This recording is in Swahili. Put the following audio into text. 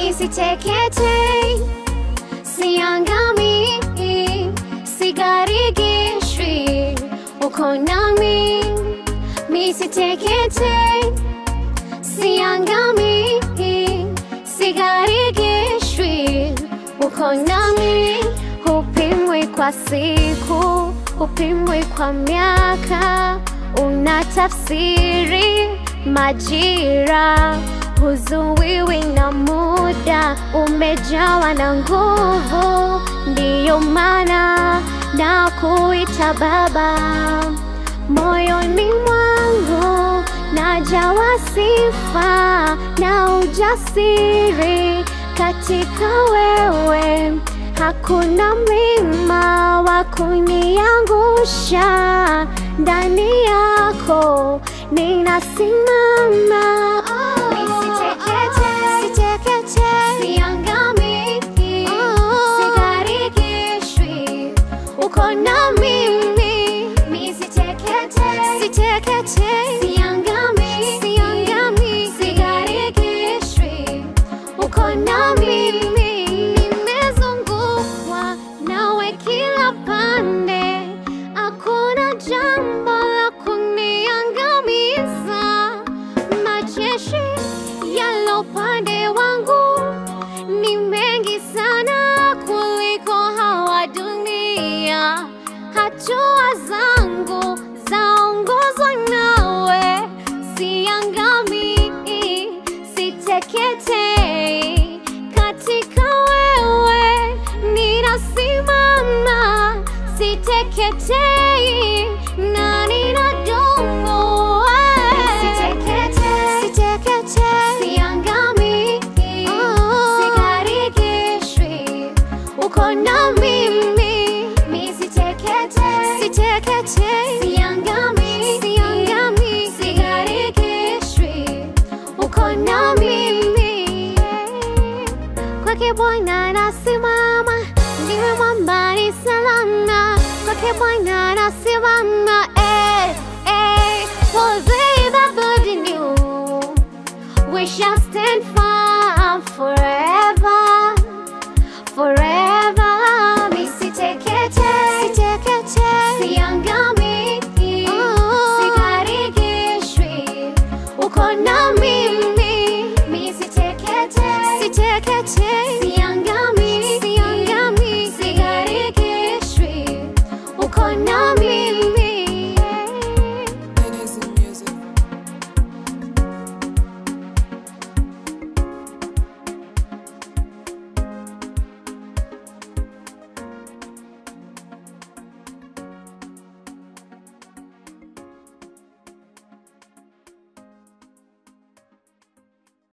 Misiteketei, siangami, sigarigishwi, uko nami. Misiteketei, siangami, sigarigishwi, uko nami. Hupimwi kwa siku, hupimwi kwa miaka, unatafsiri majira, huzuiwi na muda, umejawa na nguvu, ndiyo maana na kuita Baba moyoni mwangu najawa sifa na ujasiri katika wewe, hakuna mlima wa kuniangusha. Ndani yako ninasimama. Sitekete, siangami, sigarigishwi, uko na mimi. Misitekete, sitekete, siangami, siangami, sigarigishwi, uko na mimi. Nimezungukwa nawe kila pande, hakuna jambo la kuniangamiza. Majeshi yalo upande wangu ni mengi sana kuliko hawa dunia. Hatua zangu zaongozwa nawe, siangami, siteketei. Katika wewe ninasimama, siteketei na ninadumu. Sitekete, siangami, sigarigishwi, uko na mimi. Misitekete, sitekete, siangami, siangami, sigarigishwi, uko na mimi. Kwake Bwana nasimama, ndiwe mwamba ni salama. Kwake Bwana nasimama, eh, eh. For they that believe in you, we shall stand firm forever, forever. Misitekete, sitekete, siangami, sigarigishwi, uko na mimi.